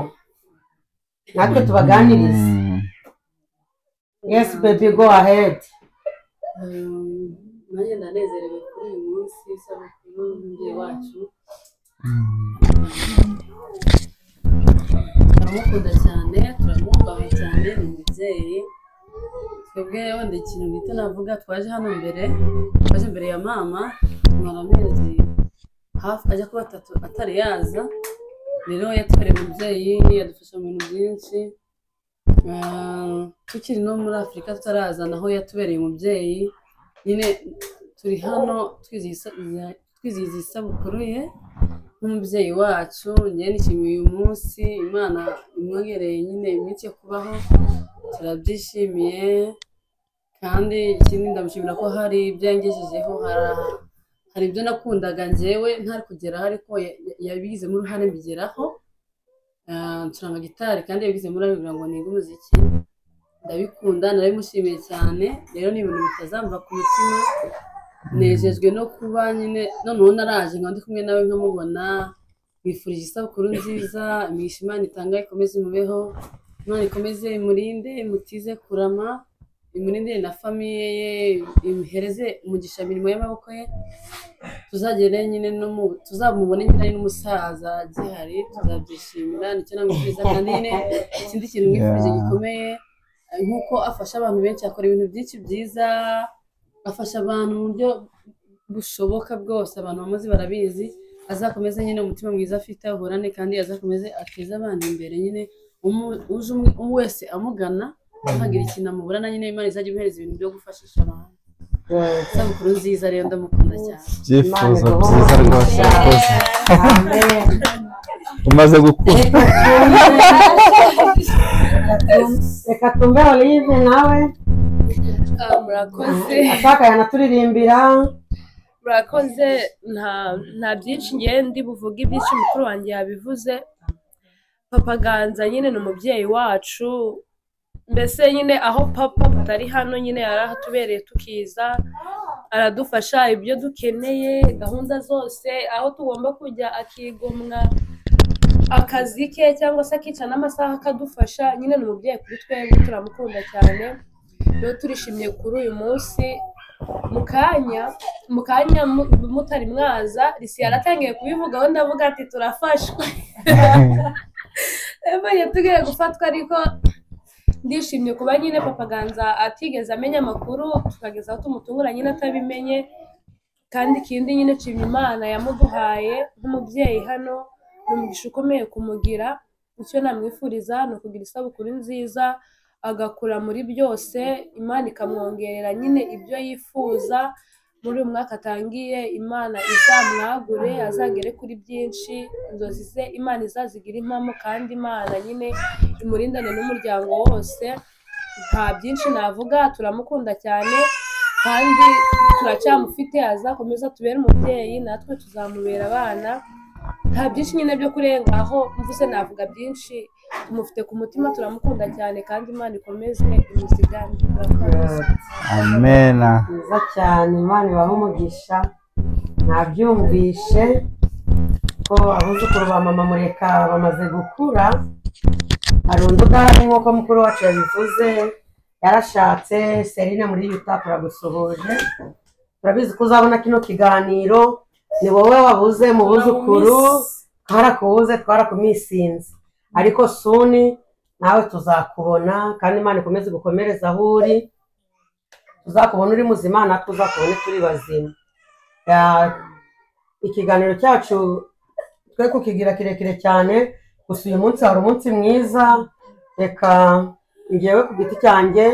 natwe tubaganirize yes baby go ahead nanjye ndanezerewe kuri uyu munsi w'isabukuru y'umubyeyi wacu turamukunda cyane turamwubaha cyane ni umubyeyi twebwe wenda ikintu gito navuga twaje hano mbere twaje imbere ya mama tumara amezi hafi ajya kuba atatu atari yaza rero yatwereye umubyeyi yadufasha mu bintu byinshi Ah, tukiri no muri afurika tutarazana aho yatubereye umubyeyi nyine turi hano twizihiza twizihiza isabukuru ye nk'umubyeyi wacu njye nishimiye uyu munsi imana imwongereye nyine iminsi yo kubaho turabyishimiye kandi ikindi ndamushimira ko hari ibyo yangejejeho hari hari ibyo nakundaga njyewe ntari kugeraho ariko ya- ya- yabigizemo uruhare mbigeraho Ah, ncuranga gitari kandi yabigizemo uruhare kugira ngo nige umuziki ndabikunda narabimushimiye cyane rero ni ibintu bitazamva ku mutima nejejwe no kuba nyine noneho naraje nkaba ndi kumwe nawe nkamubona mwifurije isabukuru nziza imigisha imana itanga ikomeze imubeho imana ikomeze imurinde imutize kurama imurinde na famiye ye imuhereze umugisha mirimo y'amaboko ye tuzagere nyine no mu tuzamubone nyine ari n'umusaza gihari tuzabyishimira nicyo namwifuriza kandi nyine ikindi kintu mwifurije gikomeye eh, nk'uko afasha abantu benshi akora ibintu byinshi byiza afasha abantu mu buryo bushoboka bwose abantu bamuzi barabizi azakomeze nyine umutima mwiza afite ahorane kandi azakomeze ateze abana imbere nyine umu- uje umwe- uwo wese amugana ntagira ikintu amuburana nyine imana izajya imuhereza ibintu byo gufashisha abantu isabukuru nziza rero ndamukunda cyane ibyifuzo byiza rwose yakoze umaze gukura reka tumve olive nawe murakoze ashaka yanaturirimbira murakoze nta nta byinshi ngiye ndi buvuge ibyinshi mukuru wanjye yabivuze papa ganza nyine ni umubyeyi wacu mbese nyine aho papa tutari hano nyine yarahatubereye tukiza aradufasha ibyo dukeneye gahunda zose aho tugomba kujya akigomwa akazi ke cyangwa se akica n'amasaha akadufasha nyine ni umubyeyi kuri twebwe turamukunda cyane rero turishimye kuri uyu munsi mu kanya mu kanya mu- mutari mwaza risi yaratangiye kubivugaho ndavuga ati turafashwe yabonye tugiye gufatwa ariko ndishimye kuba nyine papa ganza atigeze amenya amakuru tukageza aho tumutungura nyine atabimenye kandi ikindi nyine nshimye imana yamuduhaye nk'umubyeyi hano ni umugisha ukomeye kumugira icyo namwifuriza ni ukugira isabukuru nziza agakura muri byose imana ikamwongerera nyine ibyo yifuza muri uyu mwaka atangiye imana izamwagure azagere kuri byinshi inzozi ze imana izazigire impamo kandi imana nyine imurindane n'umuryango wose nta byinshi navuga turamukunda cyane kandi turacyamufite azakomeza atubere umubyeyi natwe tuzamubera abana nta byinshi nyine byo kurenga aho mvuze navuga byinshi tumufite ku mutima turamukunda cyane kandi imana ikomeze imuzigane turakomeza amena mwiza cyane imana ibaha umugisha nabyumvishe ko abuzukuru ba mama mureka bamaze gukura hari undi udahari nk'uko mukuru wacu yabivuze yarashatse serine muri yuta turagusuhuje turabizi ko uzabona kino kiganiro ni wowe wabuze mu buzukuru twarakubuze twarakumisinze ariko suni nawe tuzakubona kandi imana ikomeze gukomereza aho uri tuzakubona uri muzima natwe uzakubone turi bazima Ya- ikiganiro cyacu twe kukigira kirekire cyane gusa uyu munsi hari umunsi mwiza reka ngewe ku giti cyanjye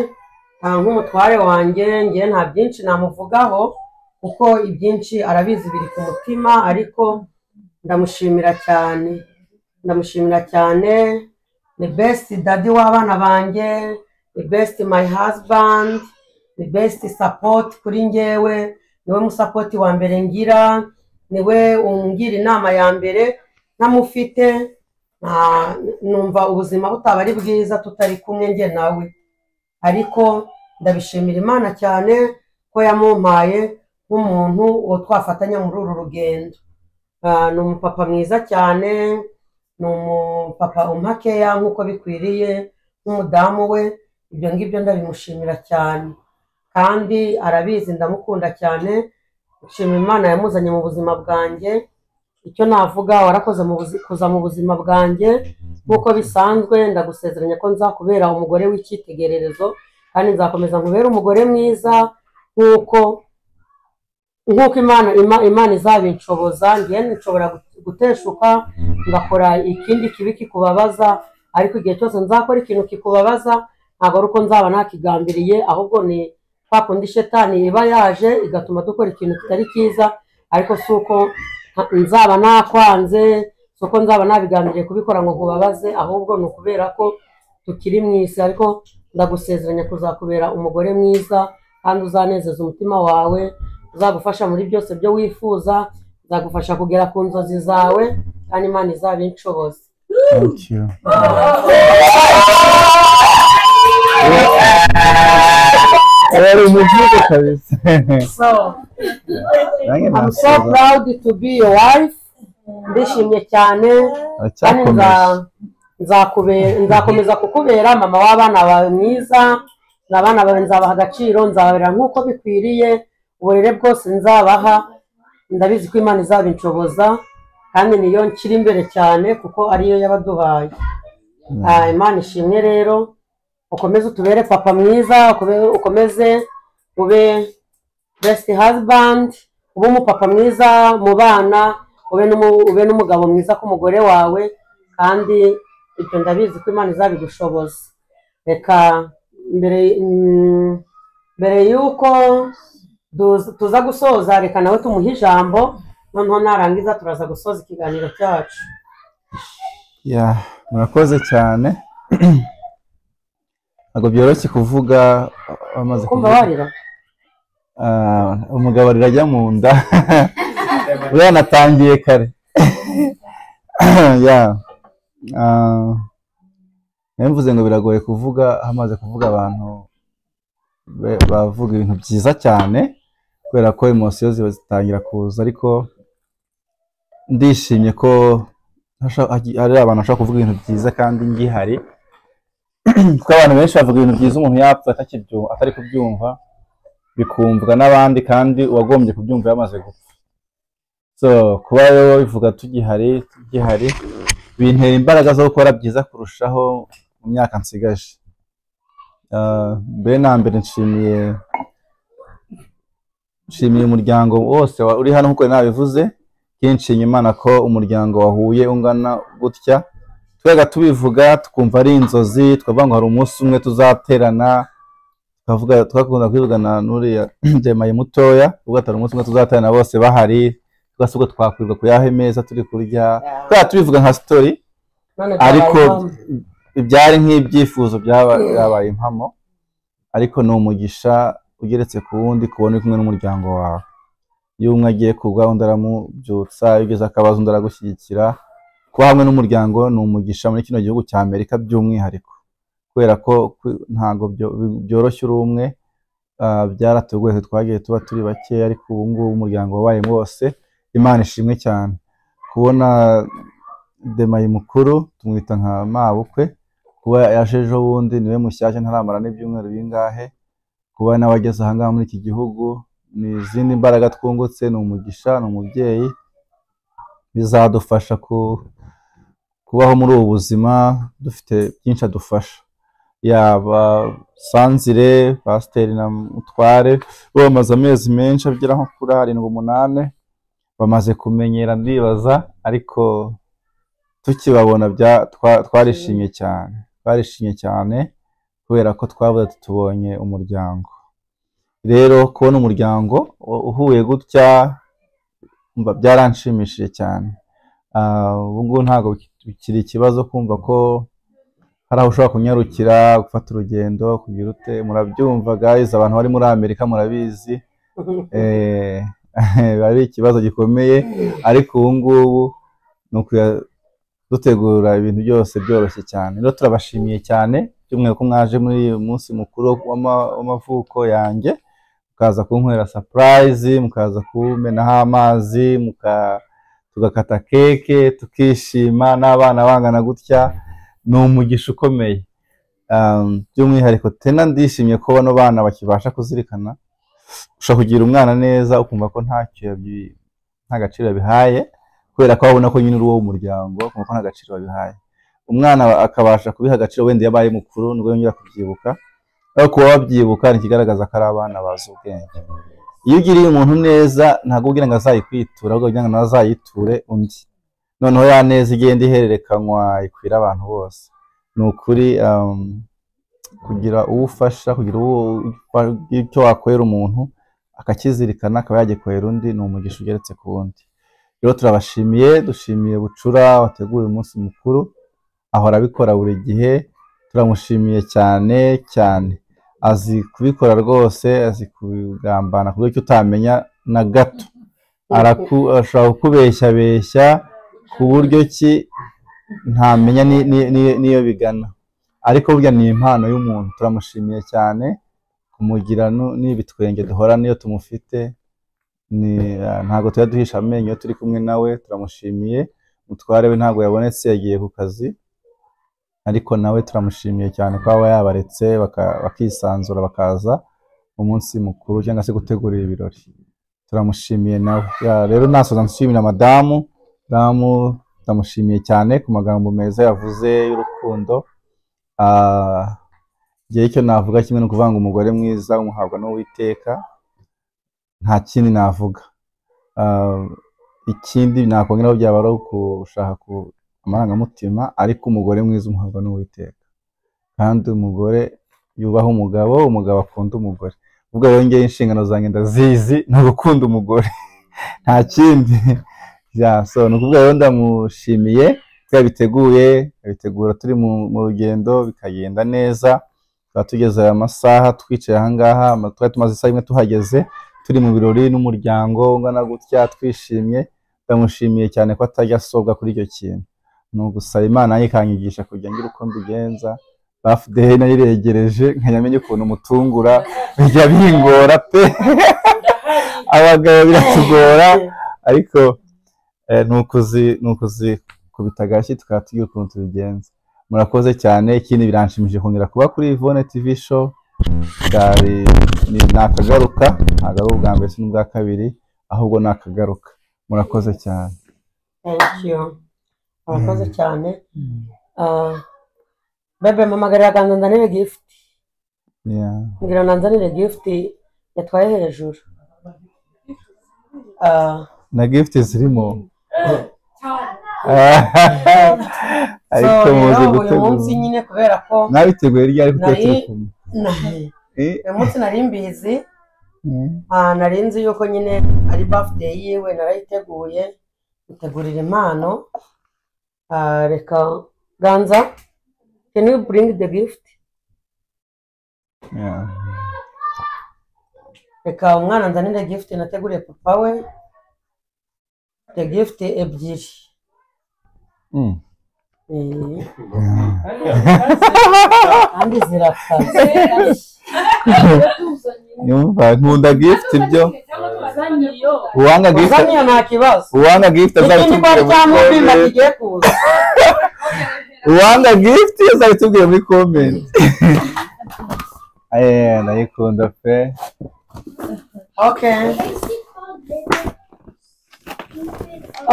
ah, nk'umutware wanjye ngewe nta byinshi namuvugaho kuko ibyinshi arabizi biri ku mutima ariko ndamushimira cyane ndamushimira cyane ni best daddy w'abana banjye ni best my husband ni best support kuri ngewe niwe musapoti wa mbere ngira niwe ungira inama ya mbere ntamufite nta- numva ubuzima butaba ari bwiza tutari kumwe njye nawe ariko ndabishimira imana cyane ko yamumpaye nk'umuntu uwo twafatanya muri uru rugendo Ah, ni umupapa mwiza cyane ni umupapa umpakeya nk'uko bikwiriye nk'umudamu we ibyo ngibyo ndabimushimira cyane kandi arabizi ndamukunda cyane nshimira imana yamuzanye mu buzima bwanjye icyo navuga warakoze mu buzi- kuza mu buzima bwanjye nk'uko bisanzwe ndagusezeranya ko nzakubera umugore w'icyitegererezo kandi nzakomeza nkubere umugore mwiza nk'uko nk'uko imana Ima- imana izabinshoboza njye nshobora gu- guteshuka ngakora ikindi kibi kikubabaza ariko igihe cyose nzakora ikintu kikubabaza ntabwo ari uko nzaba nakigambiriye ahubwo ni kwa kundi shetani iba yaje igatuma dukora ikintu kitari cyiza ariko si uko nta- nzaba nakwanze si uko nzaba nabigambiriye kubikora ngo nkubabaze ahubwo ni ukubera ko tukiri mu isi ariko ndagusezeranya kuzakubera umugore mwiza kandi uzanezeza umutima wawe uzagufasha muri byose byo wifuza uzagufasha kugera ku nzozi zawe kandi imana izabinshoboze Thank you. Ari umujibu kabisa. So, Nanjye I'm so nasubiza. proud to be your wife. Ndishimye cyane kandi nza- nzakube- nzakomeza kukubera mama w'abana bawe mwiza n'abana bawe nzabaha agaciro nzabarera nk'uko bikwiriye uburere bwose nzabaha ndabizi ko imana izabinshoboza kandi niyo nshyira imbere cyane kuko ariyo yabaduhaye Ah, imana ishimwe rero ukomeze utubere papa mwiza ukome- ukomeze ube best husband ube umupapa mwiza mu bana ube n'umu- ube n'umugabo mwiza ku mugore wawe kandi ibyo ndabizi ko imana izabigushoboza reka mbere mm, mbere y'uko duza- tuza gusoza reka nawe tumuhe ijambo noneho narangiza turaza gusoza ikiganiro cyacu ya murakoze cyane ntabwo byoroshye kuvuga amaze kumva warira Ah, umugabo rirajya mu nda buriya natangiye kare ya ah, nayo mvuze ngo biragoye kuvuga hamaze kuvuga abantu be- bavuga ibintu byiza cyane kubera ko emosiyo ziba zitangira kuza ariko ndishimye ko hasha- hagi- hari abantu bashobora kuvuga ibintu byiza kandi ngihari kuko abantu benshi bavuga ibintu byiza umuntu yapfa atakibyu- atari kubyumva bikumvwa n'abandi kandi uwagombye kubyumva yamaze gupfa so kuba rero bivuga tugihari tugihari bintera imbaraga zo gukora byiza kurushaho mu myaka nsigaje Ah, mbere na mbere nshimiye nshimiye umuryango wose wa- uri hano nkuko nari nabivuze nshimiye imana ko umuryango wahuye ungana gutya twega tubivuga tukumva ari inzozi twavuga ngo hari umunsi umwe tuzaterana twavuga twakunda kwivugana n'uriya ndemaye mutoya ubwo atari umunsi umwe tuzaterana bose bahari twese ubwo twakwirirwa ku yahe meza turi kurya twega tubivuga nka sitori None ariko byabaye impamo. byari nk'ibyifuzo byaba- byabaye impamo ariko ni umugisha ugeretse ku wundi kubona uri kumwe n'umuryango wawe iyo umwe agiye kugwa undi aramubyutsa iyo ugeze akabazo undi aragushyigikira kuba hamwe n'umuryango ni umugisha muri kino gihugu cya amerika by'umwihariko kubera ko ku- ntabwo byo- bi- byoroshye uri umwe ah, byaratugoye twagiye tuba turi bake ariko ubu ngubu umuryango wabaye wose imana ishimwe cyane kubona demaye mukuru tumwita nka mabukwe kuba yaje ejo bundi niwe mushyashya ntaramara n'ibyumweru bingahe kuba nawe ageze ahangaha muri iki gihugu ni izindi mbaraga twungutse ni umugisha ni umubyeyi bizadufasha ku- kubaho muri ubu buzima dufite byinshi adufasha yaba sanzire pasiteri na mutware bo bamaze amezi menshi agera nko kuri arindwi umunani bamaze kumenyera ndibaza ariko tukibabona bya- twa- twarishimye cyane twarishimye cyane kubera ko twavuze ati tubonye umuryango rero kubona umuryango u- uhuye gutya mba byaranshimishije cyane Ah, ubu ngubu ntabwo biki- bikiri ikibazo kumva ko hari aho ushobora kunyarukira gufata urugendo kugira ute murabyumva guys abantu bari muri amerika murabizi Eh, biba ari ikibazo gikomeye ariko ubu ngubu ni ukuya dutegura ibintu byose byoroshye cyane rero turabashimiye cyane by'umwihariko mwaje muri uyu munsi mukuru w'ama- w'amavuko yanjye mukaza kunkwera sapurayizi mukaza kumenaho amazi muka- tugakata keke tukishima n'abana bangana gutya ni umugisha ukomeye Um, by'umwihariko tena ndishimye ko bano bana bakibasha kuzirikana ushobora kugira umwana neza ukumva ko ntacyo yabi- nta gaciro yabihaye kubera ko abona ko nyine uri uwo muryango ukumva ko nta gaciro wabihaye umwana akabasha kubiha agaciro wenda iyo abaye mukuru nibwo yongera kubyibuka ariko kuba wabyibuka ni ikigaragaza ko ari abana bazi ubwenge iyo ugiriye umuntu neza ntabwo ubwira ngo azayikwitura ahubwo kugira ngo nawe azayiture undi noneho ya neza igenda ihererekanywa ikwira abantu bose ni ukuri um, kugira uwo ufasha kugira uwo icyo wakorera umuntu akakizirikana akaba yagikorera undi ni umugisha ugeretse ku wundi rero turabashimiye dushimiye bucura wateguye umunsi mukuru ahora abikora buri gihe turamushimiye cyane cyane azi kubikora rwose azi kubigambana ku buryo utamenya na gato Araku- ashobora kukubeshyabeshya ku buryo ki ntamenya ni- ni- ni- n'iyo bigana ariko burya ni impano y'umuntu turamushimiye cyane kumugira nu- n'ibitwenge duhora niyo tumufite ni ah, ntabwo tuba duhisha amenyo iyo turi kumwe nawe turamushimiye mutware we ntabwo yabonetse yagiye ku kazi ariko nawe turamushimiye cyane ko aba yabaretse baka- bakisanzura bakaza umunsi mukuru cyangwa se gutegura ibi birori turamushimiye nawe Ya, rero nasoza nshimira madamu madamu ndamushimiye cyane ku magambo meza yavuze y'urukundo Ah, igihe icyo navuga kimwe ni ukuvuga ngo umugore mwiza umuhabwa n'uwiteka nta kindi navuga Ah, ikindi nakongeraho byaba ari ugushaka ku- amarangamutima ariko umugore mwiza umuhabwa n'uwiteka kandi umugore yubaha umugabo umugabo akunda umugore ubwo yongeye inshingano zanjye ndazizi ni ugukunda umugore nta kindi ya so ni ukuvuga rero ndamushimiye ko yabiteguye abitegura turi mu mu rugendo bikagenda neza tukaba tugeze aya masaha twicaye aha ngaha ama- twari tumaze isaha imwe tuhageze turi mu birori n'umuryango ungana gutya twishimye ndamushimiye cyane ko atajya asobwa kuri icyo kintu ni ugusaba imana ye ikanyigisha kujya ngira uko mbigenza bafudehe nayo iregereje nkajya menya ukuntu mutungura bijya bingora pe abagabo biratugora ariko eh, ni ukuzi ni ukuzi kubita agashyi tukaba tugira ukuntu tubigenza murakoze cyane ikindi biranshimishije kongera kuba kuri Ivone TV show byari ni ni akagaruka ntabwo ari ubwa mbere si n'ubwa kabiri ahubwo ni akagaruka murakoze cyane thank you murakoze cyane Ah, bebe mpamagarira akanzanire gifuti Yeah. ngira nanzanire gifuti yatwaye hejuru Ah, na gift zirimo so ariko muzi rero uyu munsi gutegura nyine kubera ko nabiteguye ryari kuko nari turi kumwe nari- Eh. uyu munsi nari mbizi Mm. Ah, nari nzi yuko nyine ari birthday yiwe narayiteguye itegurira impano Ah, reka ganza can you bring the gift Yeah. reka umwana nzanire gift nateguriye papa we the gift ebyiri Mm. Eh. kandi zirakaze Yumva nkunda gift byo uwanga gift uzaniye nta kibazo uwanga gift azabitubwira muri ikindi kwa mubimba comment. kigiye kuza uwanga gift azabitubwira muri comment eh ndayikunda pe okay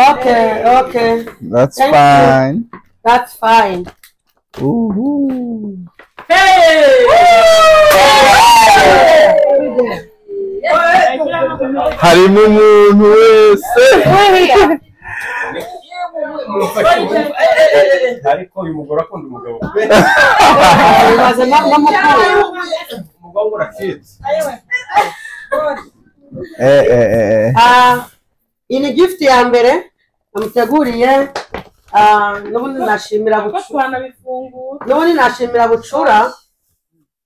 okay okay that's Thank you. fine that's fine uhu harimo umuntu wese ariko uyu mugore akunda umugabo bibaze no no mukuru umugongo uracitse eh eh eh eh. Ah, iyi ni gift ya mbere namuteguriye ah, n'ubundi nashimira bucura n'ubundi nashimira bucura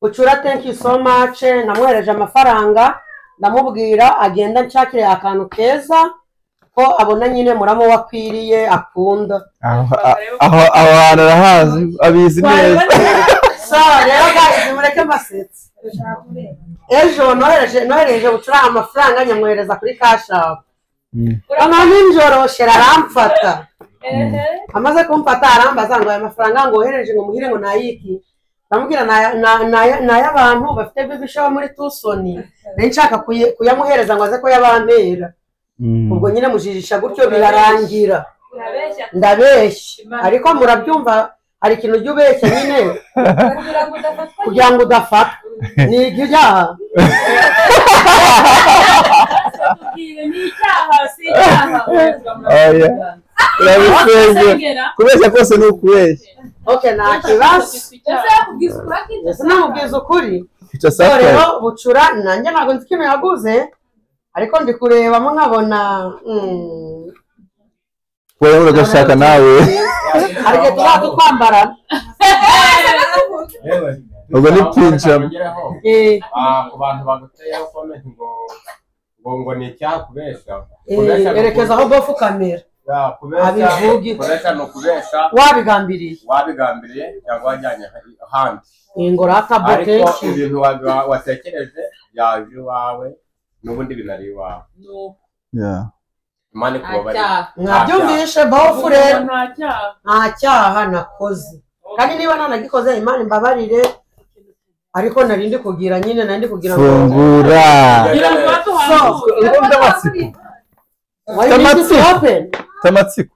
bucura thank you so much namwohereje amafaranga ndamubwira agenda nshakire akantu keza ko abona nyine muramo we akwiriye akunda aho aho aho hantu arahazi abizi neza so rero gazi mureke mbasetsa ejo nohereje nohereje gucuranga amafaranga nyamwohereza kuri kashapu ama nijoro shera aramfata amaze kumfata arambaza ngo aya mafaranga ngo wohereje ngo muhire ngo nayiki ndamubwira "Ni aya- ni- ni aya- ni ay'abantu bafite bibisha bo muri tusoni nari nshaka kuye- kuyamuhereza ngo aze kuyabampera ubwo nyine mujijisha gutyo birarangira ndabeshya ariko murabyumva hari ikintu ujya ubeshya nyine kugira ngo udafatwa ni ibyaha oya urabisenge kubeshya kose ni ukubeshya oke nta kibazo ese namubwiza ukuri Ica So sakaye. rero bucura nanjye ntabwo nzi ikintu yaguze ariko ndi kurebamo nkabona mm, wowe uragashaka nawe hari igihe tuzaba tutwambara ubwo ni pinjama Ah, ku bantu baguteyeho comment ngo ngo ngo ni icyakubeshya Eh, Kubeshya ni erekeza aho uku- bofu kamera Ya, kubeshya abivuge. kubeshya ni ukubeshya wabigambiriye wabigambiriye cyangwa wajyanye ahandi Iyi ngo rata bote ariko ibintu wa- watekereje byaje iwawe n'ubundi binari iwawe imana ikubabare mwabyumvishe bofu rero nta cyaha nakoze kandi niba ntanagikoze imana imbabarire ariko nari ndi kugira nyine nari ndi kugira ngo- fungura So, why you need to open? tamatsiko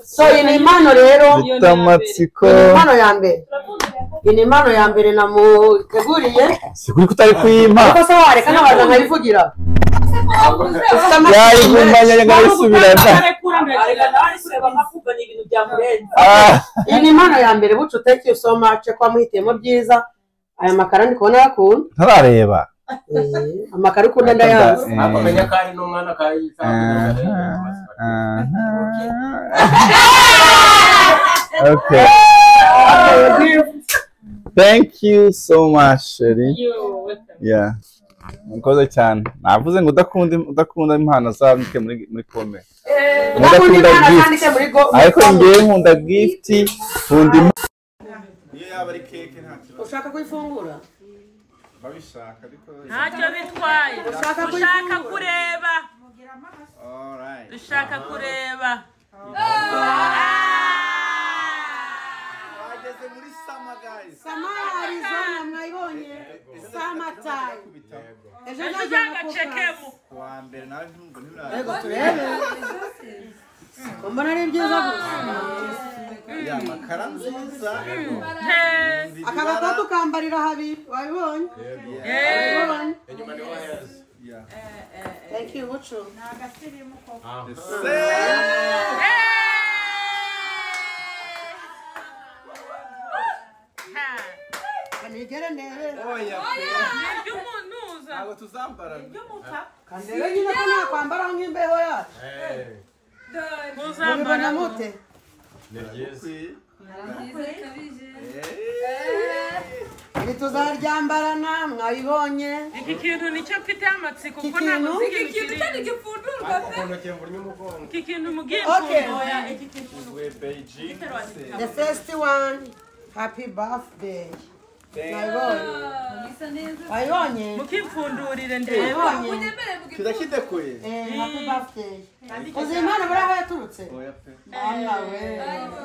so iyi ni impano rero Zita amatsiko iyi ni impano ya mbere iyi ni impano ya mbere namuteguriye si kuri kutari kuyima ariko se wareka n'abantu nkabivugira yayigumanye nkayisubirana iyi ni impano ya mbere bucu thank you so much ko wamuhitiyemo byiza aya makara ndi kubona yakunda ntarareba amakara ukunda ndayazi nakomenya ko ari n'umwana kayitabwaho okay thank you so much sheri yeah mkoze cyane navuze ngo udakunda udakunda impano zandike muri muri comment udakunda impano zandike muri go- muri ariko comment. ngewe nkunda gift nkunda impano ushaka kuyifungura babishaka ariko ntacyo bitwaye Ushaka dushaka kureba dushaka kureba bageze muri sama guys Arizona mwayibonye samatime ejo Ejo nzaza uzagacekemo. mukufaransa. kuwa mbere nawe ntumva Yego turebe mbona ari byiza gusa ya makara nziza aka gatatu kambarira habiri wabibonye Wabibonye? Thank you, Bucu. Kanigere ndebe. ntabwo tuzambara Kandebe nyine ko nakwambara nk'imbeho yacu. Mubibona mute? Iri tuzaryambarana mwabibonye. iki kintu nicyo mfite amatsiko Iki kuko ntabwo kintu? nzi Iki ikintu kintu kirimo. iki kintu mugiye Okay. kumvoya iki kintu The first one, happy birthday. Mwabibonye? Wabibonye? mukimfundurire Wabibonye? ndebe turakidekuye Eh, happy birthday. Uzi impano buriya aho yaturutse? Ana we.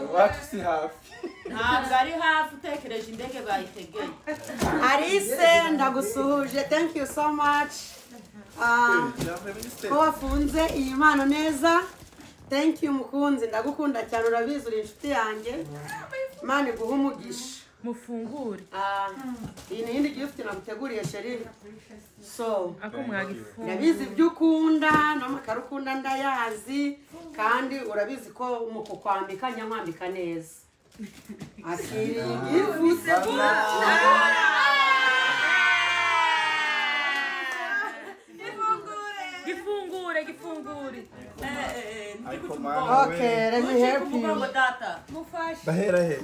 iwacu si hafi ntabwo ari hafi utekereje indege bayitegeye Alice ndagusuhuje thank you so much Ah, ko wafunze iyi mpano neza thank you mukunzi ndagukunda cyane urabizi uri inshuti yanjye imana iguhe umugisha mufungure Ah, iyi ni iyindi gift naguteguriye sheri so ako mwagifunga urabizi ibyo ukunda n'amakaro ukunda ndayazi kandi urabizi ko mu kukwambika njya nkwambika neza akiri igifu gifungure gifungure Okay, let me help you. bahera he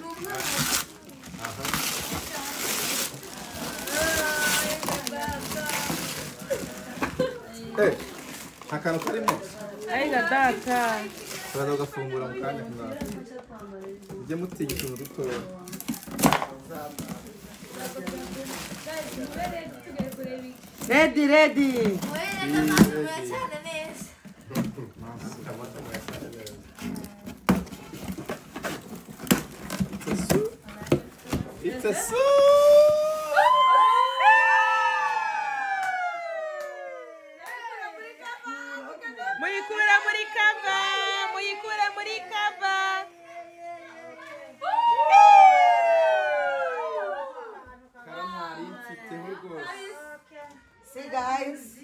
nta kantu karimo ariko data turaza ugafungura mu kanya kumwaka mujye mutinya utuntu dutoya redi redi It's a soup! muyikura muri kava muyikura muri kava Karamari mfiteho rwose See guys,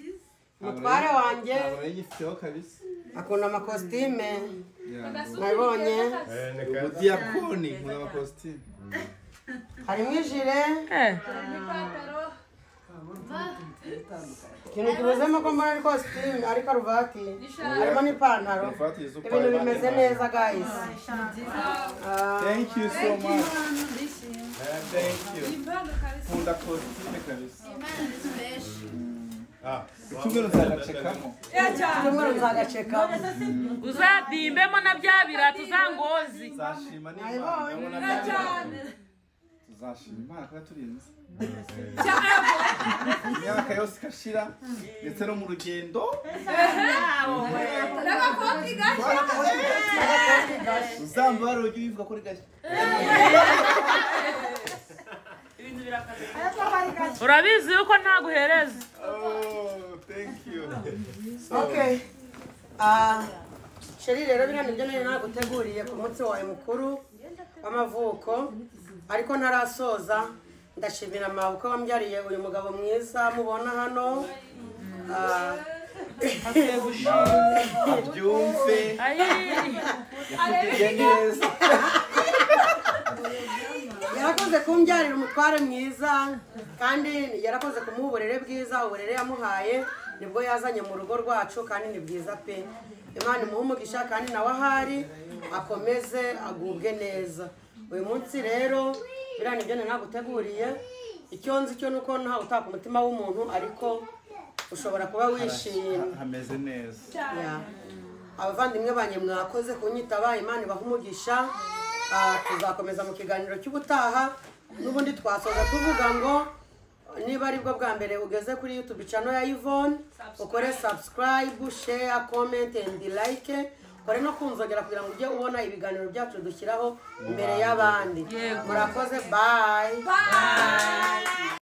mutware wanjye ntabwo yifiteho kabisa akunda amakositime Yango. nabonye ubudi yakoni nkunda amakositimu harimo ijire ikintu kibuzemo ko mbona ari kositime ari karuvati harimo n'ipantaro Karuvati yuzuye ibintu bimeze neza guys thank you so much Eh, thank you nkunda kositimu kabisa Ah, icyumweru nzagacekamo icyumweru nzagacekamo uzadimbemo na bya birata za ngozi tuzashima Nabibonye. n'imana tuzashima imana kuba turinze imyaka yose igashira ndetse no mu rugendo n'agakoti uzambara ujye wivuga ko uri gashya urabizi yuko ntaguhereza Okay. Ah, Sheri rero biriya nibyo nari naguteguriye ku munsi wawe mukuru w'amavuko ariko ntarasoza ndashimira mawe ko wambyariye uyu mugabo mwiza mubona hano Ah, abyumve yakubwiye neza yarakoze kumbyarira umutware mwiza kandi yarakoze kumuha uburere bwiza uburere yamuhaye nibwo yazanye mu rugo rwacu kandi ni bwiza pe imana imuhe umugisha kandi nawe ahari akomeze agubwe neza uyu munsi rero biriya nibyo nari naguteguriye icyo nzi cyo ni uko ntawe utaka umutima w'umuntu ariko ushobora kuba wishimye hameze neza Yeah. abavandimwe banjye mwakoze kunyitaba imana ibaha umugisha Ah, tuzakomeza mu kiganiro cy'ubutaha n'ubundi twasoza tuvuga ngo niba aribwo bwa mbere ugeze kuri youtube channel ya yvonne ukore subscribe share comment and like ukore no kunzogera kugira ngo ujye ubona ibiganiro byacu dushyiraho imbere y'abandi murakoze bye